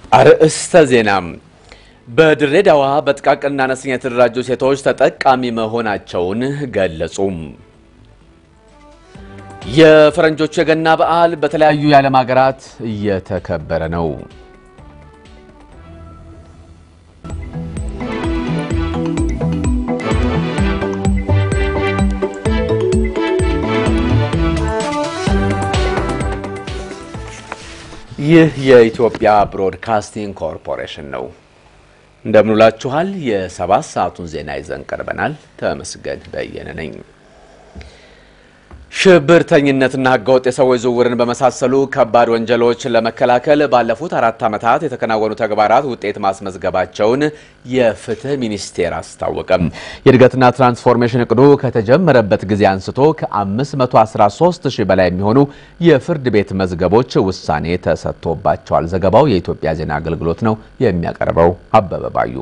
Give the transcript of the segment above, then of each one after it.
አርእስተ ዜናም በድሬዳዋ በጥቃቅንና አነስተኛ የተደራጁ ሴቶች ተጠቃሚ መሆናቸውን ገለጹም። የፈረንጆቹ የገና በዓል በተለያዩ የዓለም ሀገራት እየተከበረ ነው። ይህ የኢትዮጵያ ብሮድካስቲንግ ኮርፖሬሽን ነው። እንደምንውላችኋል። የሰባት ሰዓቱን ዜና ይዘን ቀርበናል። ተመስገን በየነ ነኝ። ሽብርተኝነትና ህገወጥ የሰዎች ዝውውርን በመሳሰሉ ከባድ ወንጀሎች ለመከላከል ባለፉት አራት ዓመታት የተከናወኑ ተግባራት ውጤት ማስመዝገባቸውን የፍትህ ሚኒስቴር አስታወቀም። የእድገትና ትራንስፎርሜሽን እቅዱ ከተጀመረበት ጊዜ አንስቶ ከ513 ሺህ በላይ የሚሆኑ የፍርድ ቤት መዝገቦች ውሳኔ ተሰጥቶባቸዋል። ዘገባው የኢትዮጵያ ዜና አገልግሎት ነው። የሚያቀርበው አበበ ባዩ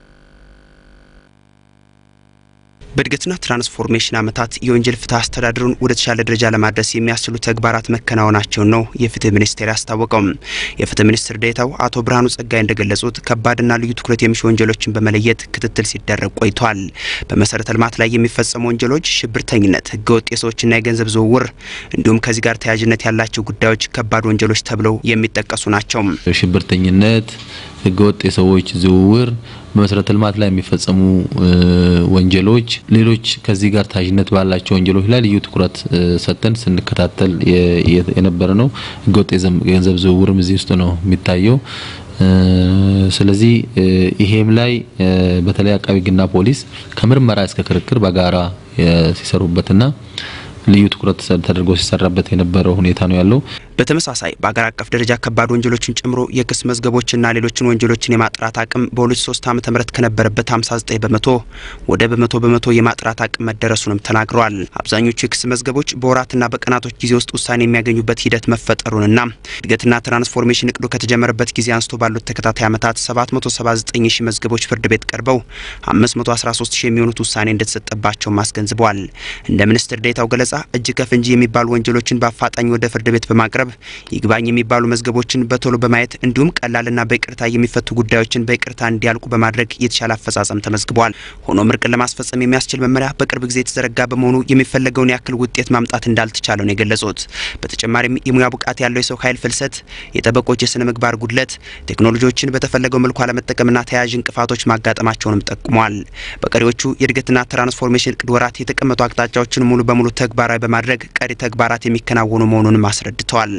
በእድገትና ትራንስፎርሜሽን ዓመታት የወንጀል ፍትህ አስተዳደሩን ወደ ተሻለ ደረጃ ለማድረስ የሚያስችሉ ተግባራት መከናወናቸውን ነው የፍትህ ሚኒስቴር ያስታወቀው። የፍትህ ሚኒስትር ዴኤታው አቶ ብርሃኑ ጸጋይ እንደገለጹት ከባድና ልዩ ትኩረት የሚሹ ወንጀሎችን በመለየት ክትትል ሲደረግ ቆይቷል። በመሰረተ ልማት ላይ የሚፈጸሙ ወንጀሎች፣ ሽብርተኝነት፣ ህገወጥ የሰዎችና የገንዘብ ዝውውር እንዲሁም ከዚህ ጋር ተያያዥነት ያላቸው ጉዳዮች ከባድ ወንጀሎች ተብለው የሚጠቀሱ ናቸው። ሽብርተኝነት፣ ህገወጥ የሰዎች ዝውውር በመሰረተ ልማት ላይ የሚፈጸሙ ወንጀሎች፣ ሌሎች ከዚህ ጋር ተያያዥነት ባላቸው ወንጀሎች ላይ ልዩ ትኩረት ሰጥተን ስንከታተል የነበረ ነው። ህገወጥ የገንዘብ ዝውውርም እዚህ ውስጥ ነው የሚታየው። ስለዚህ ይሄም ላይ በተለይ አቃቢ ህግና ፖሊስ ከምርመራ እስከ ክርክር በጋራ ሲሰሩበትና ልዩ ትኩረት ተደርጎ ሲሰራበት የነበረው ሁኔታ ነው ያለው። በተመሳሳይ በአገር አቀፍ ደረጃ ከባድ ወንጀሎችን ጨምሮ የክስ መዝገቦችና ሌሎችን ወንጀሎችን የማጥራት አቅም በ2003 ዓ.ም ከነበረበት 59 በመቶ ወደ በመቶ በመቶ የማጥራት አቅም መደረሱንም ተናግረዋል። አብዛኞቹ የክስ መዝገቦች በወራትና በቀናቶች ጊዜ ውስጥ ውሳኔ የሚያገኙበት ሂደት መፈጠሩንና እድገትና ትራንስፎርሜሽን እቅዱ ከተጀመረበት ጊዜ አንስቶ ባሉት ተከታታይ ዓመታት 779 ሺህ መዝገቦች ፍርድ ቤት ቀርበው 513 ሺህ የሚሆኑት ውሳኔ እንደተሰጠባቸውም አስገንዝበዋል። እንደ ሚኒስትር ዴኤታው ገለጻ እጅ ከፍንጅ የሚባሉ ወንጀሎችን በአፋጣኝ ወደ ፍርድ ቤት በማቅረብ ይግባኝ የሚባሉ መዝገቦችን በቶሎ በማየት እንዲሁም ቀላልና በይቅርታ የሚፈቱ ጉዳዮችን በይቅርታ እንዲያልቁ በማድረግ የተሻለ አፈጻጸም ተመዝግበዋል። ሆኖም እርቅን ለማስፈጸም የሚያስችል መመሪያ በቅርብ ጊዜ የተዘረጋ በመሆኑ የሚፈለገውን ያክል ውጤት ማምጣት እንዳልተቻለ ነው የገለጹት። በተጨማሪም የሙያ ብቃት ያለው የሰው ኃይል ፍልሰት፣ የጠበቆች የስነ ምግባር ጉድለት፣ ቴክኖሎጂዎችን በተፈለገው መልኩ አለመጠቀምና ተያያዥ እንቅፋቶች ማጋጠማቸውንም ጠቁመዋል። በቀሪዎቹ የእድገትና ትራንስፎርሜሽን እቅድ ወራት የተቀመጡ አቅጣጫዎችን ሙሉ በሙሉ ተግባራዊ በማድረግ ቀሪ ተግባራት የሚከናወኑ መሆኑንም አስረድተዋል።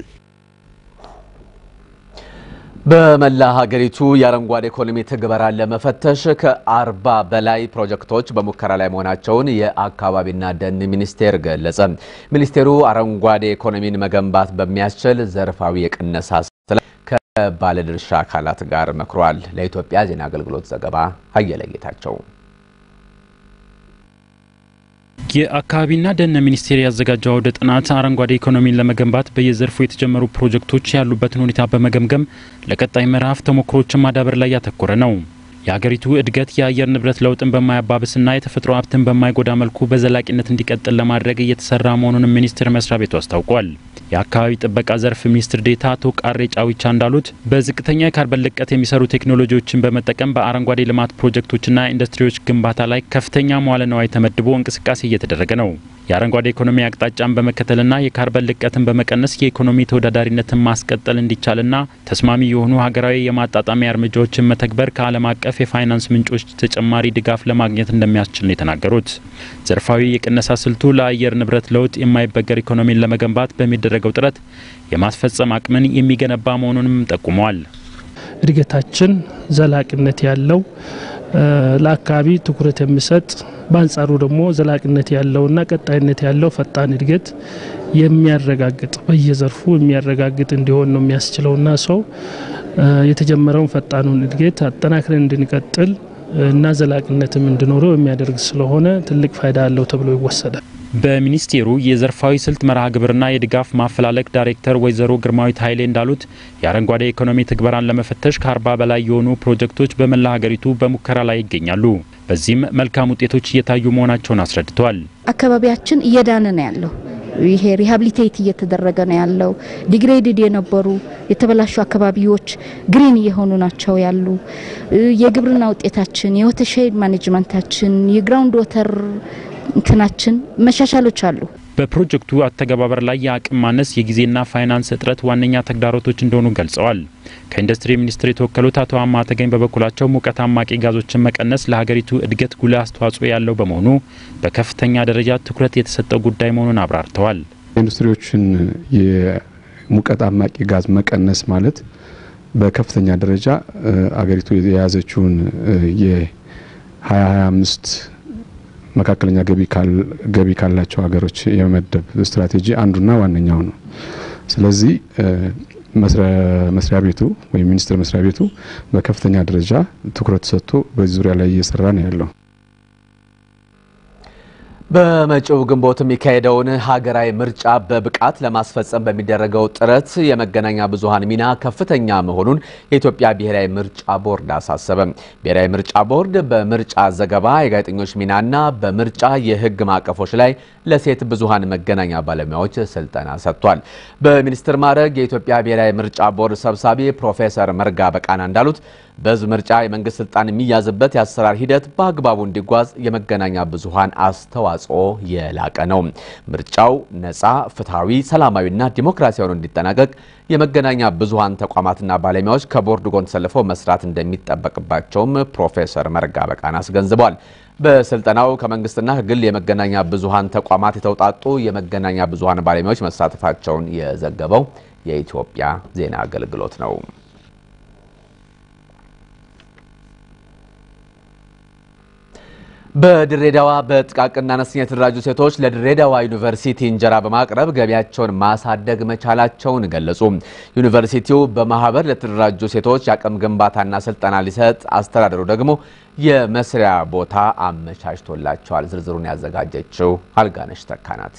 በመላ ሀገሪቱ የአረንጓዴ ኢኮኖሚ ትግበራን ለመፈተሽ ከአርባ በላይ ፕሮጀክቶች በሙከራ ላይ መሆናቸውን የአካባቢና ደን ሚኒስቴር ገለጸ። ሚኒስቴሩ አረንጓዴ ኢኮኖሚን መገንባት በሚያስችል ዘርፋዊ የቅነሳ ስራ ከባለድርሻ አካላት ጋር መክሯል። ለኢትዮጵያ ዜና አገልግሎት ዘገባ አየለ ጌታቸው የአካባቢና ደን ሚኒስቴር ያዘጋጀው አውደ ጥናት አረንጓዴ ኢኮኖሚን ለመገንባት በየዘርፉ የተጀመሩ ፕሮጀክቶች ያሉበትን ሁኔታ በመገምገም ለቀጣይ ምዕራፍ ተሞክሮችን ማዳበር ላይ ያተኮረ ነው። የሀገሪቱ እድገት የአየር ንብረት ለውጥን በማያባብስና የተፈጥሮ ሀብትን በማይጎዳ መልኩ በዘላቂነት እንዲቀጥል ለማድረግ እየተሰራ መሆኑንም ሚኒስቴር መስሪያ ቤቱ አስታውቋል። የአካባቢ ጥበቃ ዘርፍ ሚኒስትር ዴኤታ አቶ ቃሬ ጫዊቻ እንዳሉት በዝቅተኛ የካርበን ልቀት የሚሰሩ ቴክኖሎጂዎችን በመጠቀም በአረንጓዴ ልማት ፕሮጀክቶችና ኢንዱስትሪዎች ግንባታ ላይ ከፍተኛ መዋለ ንዋይ ተመድቦ እንቅስቃሴ እየተደረገ ነው። የአረንጓዴ ኢኮኖሚ አቅጣጫን በመከተልና የካርበን ልቀትን በመቀነስ የኢኮኖሚ ተወዳዳሪነትን ማስቀጠል እንዲቻልና ተስማሚ የሆኑ ሀገራዊ የማጣጣሚያ እርምጃዎችን መተግበር ከዓለም አቀፍ የፋይናንስ ምንጮች ተጨማሪ ድጋፍ ለማግኘት እንደሚያስችል ነው የተናገሩት። ዘርፋዊ የቅነሳ ስልቱ ለአየር ንብረት ለውጥ የማይበገር ኢኮኖሚን ለመገንባት በሚደረገው ጥረት የማስፈጸም አቅምን የሚገነባ መሆኑንም ጠቁመዋል። እድገታችን ዘላቂነት ያለው ለአካባቢ ትኩረት የሚሰጥ በአንጻሩ ደግሞ ዘላቂነት ያለውና ቀጣይነት ያለው ፈጣን እድገት የሚያረጋግጥ በየዘርፉ የሚያረጋግጥ እንዲሆን ነው የሚያስችለውና ሰው የተጀመረውን ፈጣኑን እድገት አጠናክረን እንድንቀጥል እና ዘላቂነትም እንዲኖረው የሚያደርግ ስለሆነ ትልቅ ፋይዳ አለው ተብሎ ይወሰዳል። በሚኒስቴሩ የዘርፋዊ ስልት መርሃ ግብርና የድጋፍ ማፈላለግ ዳይሬክተር ወይዘሮ ግርማዊት ኃይሌ እንዳሉት የአረንጓዴ ኢኮኖሚ ትግበራን ለመፈተሽ ከአርባ በላይ የሆኑ ፕሮጀክቶች በመላ ሀገሪቱ በሙከራ ላይ ይገኛሉ። በዚህም መልካም ውጤቶች እየታዩ መሆናቸውን አስረድተዋል። አካባቢያችን እየዳነ ነው ያለው። ይሄ ሪሃብሊቴት እየተደረገ ነው ያለው። ዲግሬድድ የነበሩ የተበላሹ አካባቢዎች ግሪን እየሆኑ ናቸው ያሉ። የግብርና ውጤታችን፣ የወተርሼድ ማኔጅመንታችን፣ የግራውንድ ወተር እንትናችን መሻሻሎች አሉ። በፕሮጀክቱ አተገባበር ላይ የአቅም ማነስ፣ የጊዜና ፋይናንስ እጥረት ዋነኛ ተግዳሮቶች እንደሆኑ ገልጸዋል። ከኢንዱስትሪ ሚኒስቴር የተወከሉት አቶ አማ ተገኝ በበኩላቸው ሙቀት አማቂ ጋዞችን መቀነስ ለሀገሪቱ እድገት ጉልህ አስተዋጽኦ ያለው በመሆኑ በከፍተኛ ደረጃ ትኩረት የተሰጠው ጉዳይ መሆኑን አብራርተዋል። ኢንዱስትሪዎችን የሙቀት አማቂ ጋዝ መቀነስ ማለት በከፍተኛ ደረጃ አገሪቱ የያዘችውን የ2025 መካከለኛ ገቢ ካላቸው ሀገሮች የመመደብ ስትራቴጂ አንዱና ዋነኛው ነው። ስለዚህ መስሪያ ቤቱ ወይም ሚኒስቴር መስሪያ ቤቱ በከፍተኛ ደረጃ ትኩረት ሰጥቶ በዚህ ዙሪያ ላይ እየሰራ ነው ያለው። በመጪው ግንቦት የሚካሄደውን ሀገራዊ ምርጫ በብቃት ለማስፈጸም በሚደረገው ጥረት የመገናኛ ብዙኃን ሚና ከፍተኛ መሆኑን የኢትዮጵያ ብሔራዊ ምርጫ ቦርድ አሳሰበ። ብሔራዊ ምርጫ ቦርድ በምርጫ ዘገባ የጋዜጠኞች ሚናና በምርጫ የሕግ ማዕቀፎች ላይ ለሴት ብዙኃን መገናኛ ባለሙያዎች ስልጠና ሰጥቷል። በሚኒስትር ማዕረግ የኢትዮጵያ ብሔራዊ ምርጫ ቦርድ ሰብሳቢ ፕሮፌሰር መርጋ በቃና እንዳሉት በሕዝብ ምርጫ የመንግስት ስልጣን የሚያዝበት የአሰራር ሂደት በአግባቡ እንዲጓዝ የመገናኛ ብዙኃን አስተዋጽኦ የላቀ ነው። ምርጫው ነፃ፣ ፍትሐዊ፣ ሰላማዊና ዲሞክራሲያዊ እንዲጠናቀቅ የመገናኛ ብዙኃን ተቋማትና ባለሙያዎች ከቦርድ ጎን ተሰልፈው መስራት እንደሚጠበቅባቸውም ፕሮፌሰር መርጋ በቃና አስገንዝበዋል። በስልጠናው ከመንግስትና ከግል የመገናኛ ብዙኃን ተቋማት የተውጣጡ የመገናኛ ብዙኃን ባለሙያዎች መሳተፋቸውን የዘገበው የኢትዮጵያ ዜና አገልግሎት ነው። በድሬዳዋ በጥቃቅንና አነስተኛ የተደራጁ ሴቶች ለድሬዳዋ ዩኒቨርሲቲ እንጀራ በማቅረብ ገቢያቸውን ማሳደግ መቻላቸውን ገለጹ። ዩኒቨርሲቲው በማህበር ለተደራጁ ሴቶች የአቅም ግንባታና ስልጠና ሊሰጥ፣ አስተዳደሩ ደግሞ የመስሪያ ቦታ አመቻችቶላቸዋል። ዝርዝሩን ያዘጋጀችው አልጋነሽ ተካናት።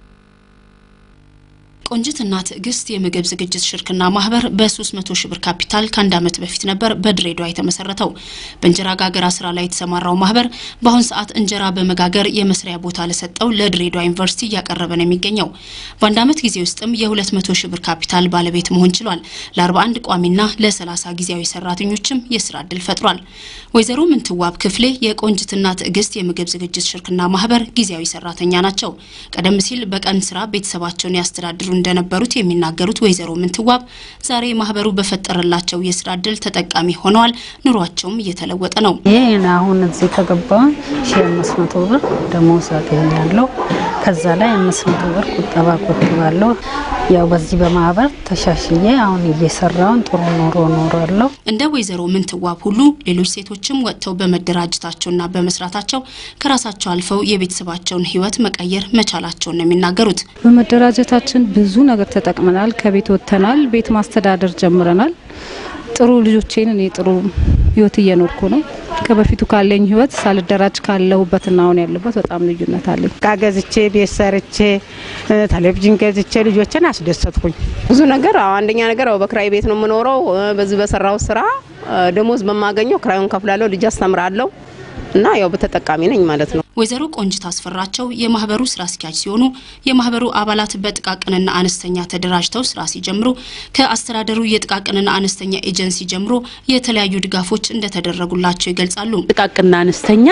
ቆንጅትና ትዕግስት የምግብ ዝግጅት ሽርክና ማህበር በ300 ሺህ ብር ካፒታል ከአንድ ዓመት በፊት ነበር በድሬዳዋ የተመሰረተው። በእንጀራ ጋገራ ስራ ላይ የተሰማራው ማህበር በአሁን ሰዓት እንጀራ በመጋገር የመስሪያ ቦታ ለሰጠው ለድሬዳዋ ዩኒቨርሲቲ እያቀረበ ነው የሚገኘው። በአንድ ዓመት ጊዜ ውስጥም የ200 ሺህ ብር ካፒታል ባለቤት መሆን ችሏል። ለ41 ቋሚና ለ30 ጊዜያዊ ሰራተኞችም የስራ እድል ፈጥሯል። ወይዘሮ ምንትዋብ ክፍሌ የቆንጅትና ትዕግስት የምግብ ዝግጅት ሽርክና ማህበር ጊዜያዊ ሰራተኛ ናቸው። ቀደም ሲል በቀን ስራ ቤተሰባቸውን ያስተዳድሩ እንደነበሩት የሚናገሩት ወይዘሮ ምንትዋብ ዛሬ ማህበሩ በፈጠረላቸው የስራ እድል ተጠቃሚ ሆነዋል። ኑሯቸውም እየተለወጠ ነው። ይህ አሁን እዚህ ከገባሁኝ ሺ አምስት መቶ ብር ደሞዝ አገኛለሁ። ከዛ ላይ አምስት መቶ ብር ቁጠባ ቆጥባለሁ። ያው በዚህ በማህበር ተሻሽዬ አሁን እየሰራውን ጥሩ ኑሮ ኖራለሁ። እንደ ወይዘሮ ምንትዋብ ሁሉ ሌሎች ሴቶችም ወጥተው በመደራጀታቸውና በመስራታቸው ከራሳቸው አልፈው የቤተሰባቸውን ሕይወት መቀየር መቻላቸውን ነው የሚናገሩት። በመደራጀታችን ብዙ ነገር ተጠቅመናል። ከቤት ወጥተናል። ቤት ማስተዳደር ጀምረናል። ጥሩ ልጆቼን እኔ ጥሩ ህይወት እየኖርኩ ነው። ከበፊቱ ካለኝ ህይወት ሳልደራጅ ካለሁበትና አሁን ያለበት በጣም ልዩነት አለኝ። እቃ ገዝቼ ቤት ሰርቼ ቴሌቪዥን ገዝቼ ልጆችን አስደሰትኩኝ። ብዙ ነገር አዎ፣ አንደኛ ነገር አዎ፣ በክራይ ቤት ነው የምኖረው። በዚህ በሰራው ስራ ደሞዝ በማገኘው ክራዩን ከፍላለሁ፣ ልጅ አስተምራለሁ እና ያው በተጠቃሚ ነኝ ማለት ነው። ወይዘሮ ቆንጅት አስፈራቸው የማህበሩ ስራ አስኪያጅ ሲሆኑ የማህበሩ አባላት በጥቃቅንና አነስተኛ ተደራጅተው ስራ ሲጀምሩ ከአስተዳደሩ የጥቃቅንና አነስተኛ ኤጀንሲ ጀምሮ የተለያዩ ድጋፎች እንደተደረጉላቸው ይገልጻሉ። ጥቃቅንና አነስተኛ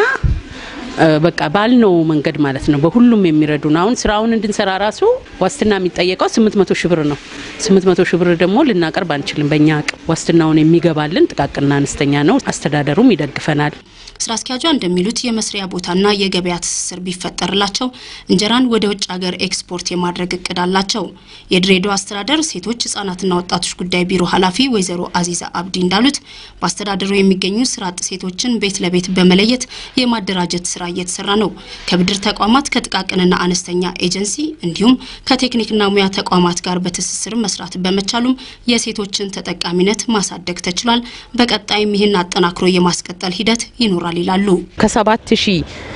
በቃ ባልነው መንገድ ማለት ነው። በሁሉም የሚረዱን አሁን ስራውን እንድንሰራ ራሱ ዋስትና የሚጠየቀው ስምንት መቶ ሺህ ብር ነው። ስምንት መቶ ሺህ ብር ደግሞ ልናቀርብ አንችልም። በእኛ አቅም ዋስትናውን የሚገባልን ጥቃቅንና አነስተኛ ነው። አስተዳደሩም ይደግፈናል። ስራ አስኪያጇ እንደሚሉት የመስሪያ ቦታና የገበያ ትስስር ቢፈጠርላቸው እንጀራን ወደ ውጭ ሀገር ኤክስፖርት የማድረግ እቅድ አላቸው። የድሬዳዋ አስተዳደር ሴቶች ህጻናትና ወጣቶች ጉዳይ ቢሮ ኃላፊ ወይዘሮ አዚዛ አብዲ እንዳሉት በአስተዳደሩ የሚገኙ ስራ አጥ ሴቶችን ቤት ለቤት በመለየት የማደራጀት ስራ እየተሰራ ነው። ከብድር ተቋማት ከጥቃቅንና አነስተኛ ኤጀንሲ እንዲሁም ከቴክኒክና ሙያ ተቋማት ጋር በትስስር መስራት በመቻሉም የሴቶችን ተጠቃሚነት ማሳደግ ተችሏል። በቀጣይም ይህን አጠናክሮ የማስቀጠል ሂደት ይኖራል ይላሉ። ከሰባት ሺህ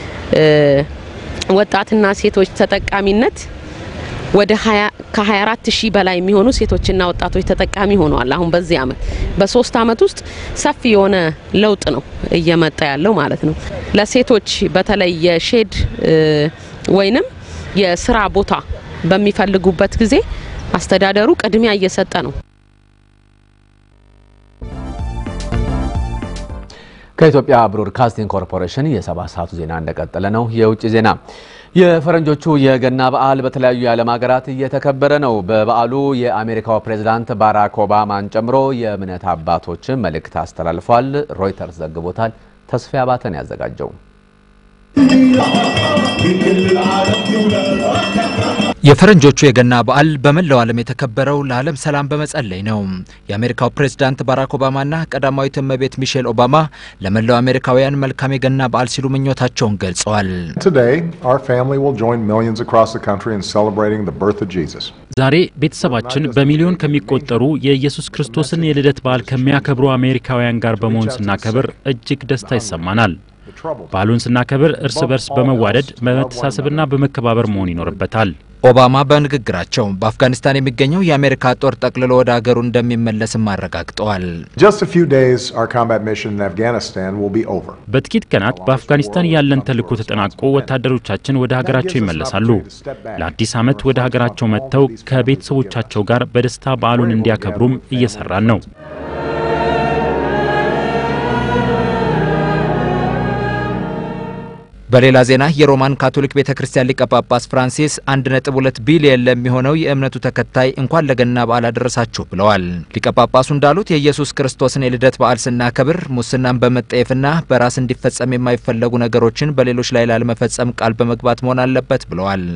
ወጣትና ሴቶች ተጠቃሚነት ወደ ከ24 ሺህ በላይ የሚሆኑ ሴቶችና ወጣቶች ተጠቃሚ ሆነዋል። አሁን በዚህ አመት በሶስት አመት ውስጥ ሰፊ የሆነ ለውጥ ነው እየመጣ ያለው ማለት ነው። ለሴቶች በተለይ የሼድ ወይንም የስራ ቦታ በሚፈልጉበት ጊዜ አስተዳደሩ ቅድሚያ እየሰጠ ነው። ከኢትዮጵያ ብሮድካስቲንግ ኮርፖሬሽን የሰባት ሰዓቱ ዜና እንደቀጠለ ነው። የውጭ ዜና የፈረንጆቹ የገና በዓል በተለያዩ የዓለም ሀገራት እየተከበረ ነው። በበዓሉ የአሜሪካው ፕሬዝዳንት ባራክ ኦባማን ጨምሮ የእምነት አባቶችን መልእክት አስተላልፏል። ሮይተርስ ዘግቦታል። ተስፋ አባተን ያዘጋጀው የፈረንጆቹ የገና በዓል በመላው ዓለም የተከበረው ለዓለም ሰላም በመጸለይ ነው። የአሜሪካው ፕሬዝዳንት ባራክ ኦባማና ቀዳማዊት እመቤት ሚሼል ኦባማ ለመላው አሜሪካውያን መልካም የገና በዓል ሲሉ ምኞታቸውን ገልጸዋል። ዛሬ ቤተሰባችን በሚሊዮን ከሚቆጠሩ የኢየሱስ ክርስቶስን የልደት በዓል ከሚያከብሩ አሜሪካውያን ጋር በመሆን ስናከብር እጅግ ደስታ ይሰማናል። በዓሉን ስናከብር እርስ በርስ በመዋደድ በመተሳሰብና በመከባበር መሆን ይኖርበታል። ኦባማ በንግግራቸው በአፍጋኒስታን የሚገኘው የአሜሪካ ጦር ጠቅልሎ ወደ ሀገሩ እንደሚመለስም አረጋግጠዋል። በጥቂት ቀናት በአፍጋኒስታን ያለን ተልዕኮ ተጠናቆ ወታደሮቻችን ወደ ሀገራቸው ይመለሳሉ። ለአዲስ ዓመት ወደ ሀገራቸው መጥተው ከቤተሰቦቻቸው ጋር በደስታ በዓሉን እንዲያከብሩም እየሰራን ነው። በሌላ ዜና የሮማን ካቶሊክ ቤተ ክርስቲያን ሊቀ ጳጳስ ፍራንሲስ 1.2 ቢሊየን ለሚሆነው የእምነቱ ተከታይ እንኳን ለገና በዓል አደረሳችሁ ብለዋል። ሊቀ ጳጳሱ እንዳሉት የኢየሱስ ክርስቶስን የልደት በዓል ስናከብር ሙስናን በመጠየፍና በራስ እንዲፈጸም የማይፈለጉ ነገሮችን በሌሎች ላይ ላለመፈጸም ቃል በመግባት መሆን አለበት ብለዋል።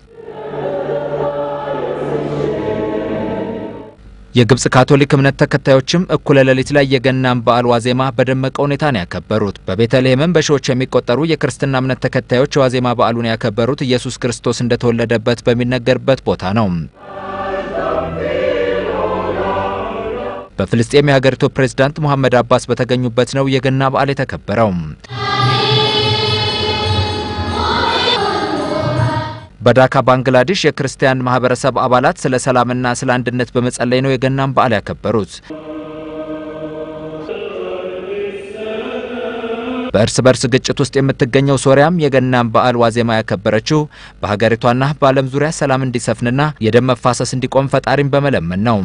የግብጽ ካቶሊክ እምነት ተከታዮችም እኩለ ሌሊት ላይ የገናን በዓል ዋዜማ በደመቀ ሁኔታ ነው ያከበሩት። በቤተልሔምም በሺዎች የሚቆጠሩ የክርስትና እምነት ተከታዮች የዋዜማ በዓሉን ያከበሩት ኢየሱስ ክርስቶስ እንደተወለደበት በሚነገርበት ቦታ ነው። በፍልስጤም የሀገሪቱ ፕሬዝዳንት ሙሐመድ አባስ በተገኙበት ነው የገና በዓል የተከበረው። በዳካ ባንግላዴሽ የክርስቲያን ማህበረሰብ አባላት ስለ ሰላምና ስለ አንድነት በመጸለይ ነው የገናን በዓል ያከበሩት። በእርስ በርስ ግጭት ውስጥ የምትገኘው ሶሪያም የገናን በዓል ዋዜማ ያከበረችው በሀገሪቷና በዓለም ዙሪያ ሰላም እንዲሰፍንና የደም መፋሰስ እንዲቆም ፈጣሪን በመለመን ነው።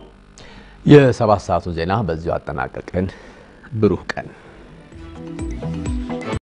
የሰባት ሰዓቱ ዜና በዚሁ አጠናቀቅን። ብሩህ ቀን